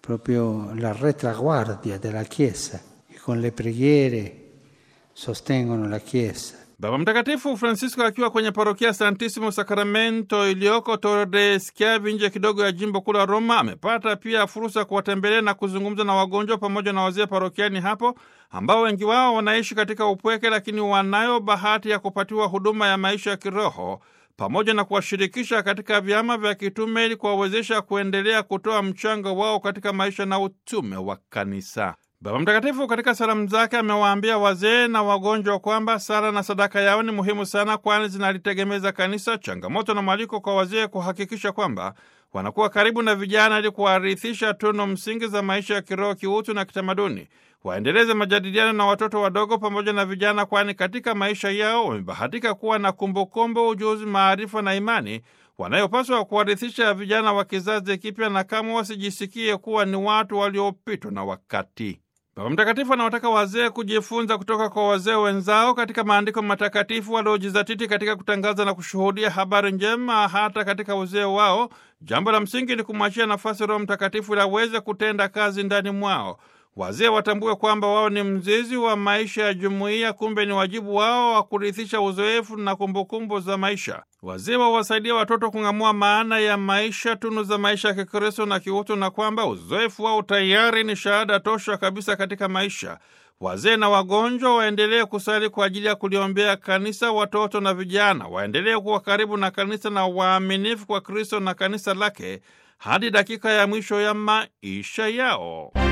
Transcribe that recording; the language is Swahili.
proprio la retraguardia della Chiesa, che con le preghiere sostengono la Chiesa. Baba Mtakatifu Francisco akiwa kwenye parokia Santissimo Sacramento iliyoko Torre de Schiavi nje kidogo ya jimbo kuu la Roma amepata pia fursa kuwatembelea na kuzungumza na wagonjwa pamoja na wazee parokiani hapo ambao wengi wao wanaishi katika upweke, lakini wanayo bahati ya kupatiwa huduma ya maisha ya kiroho pamoja na kuwashirikisha katika vyama vya kitume ili kuwawezesha kuendelea kutoa mchango wao katika maisha na utume wa kanisa. Baba Mtakatifu katika salamu zake amewaambia wazee na wagonjwa kwamba sala na sadaka yao ni muhimu sana, kwani zinalitegemeza kanisa. Changamoto na mwaliko kwa wazee kuhakikisha kwamba wanakuwa karibu na vijana ili kuwarithisha tunu msingi za maisha ya kiroho, kiutu na kitamaduni. Waendeleze majadiliano na watoto wadogo pamoja na vijana, kwani katika maisha yao wamebahatika kuwa na kumbukumbu, ujuzi, maarifa na imani wanayopaswa kuwarithisha vijana wa kizazi kipya, na kama wasijisikie kuwa ni watu waliopitwa na wakati. Baba Mtakatifu anawataka wazee kujifunza kutoka kwa wazee wenzao katika maandiko matakatifu waliojizatiti katika kutangaza na kushuhudia habari njema hata katika uzee wao. Jambo la msingi ni kumwachia nafasi Roho Mtakatifu ili aweze kutenda kazi ndani mwao. Wazee watambue kwamba wao ni mzizi wa maisha ya jumuiya, kumbe ni wajibu wao wa kurithisha uzoefu na kumbukumbu za maisha. Wazee wawasaidia watoto kung'amua maana ya maisha, tunu za maisha ya Kikristo na kiutu, na kwamba uzoefu wao tayari ni shahada tosha kabisa katika maisha. Wazee na wagonjwa waendelee kusali kwa ajili ya kuliombea kanisa. Watoto na vijana waendelee kuwa karibu na kanisa na waaminifu kwa Kristo na kanisa lake hadi dakika ya mwisho ya maisha yao.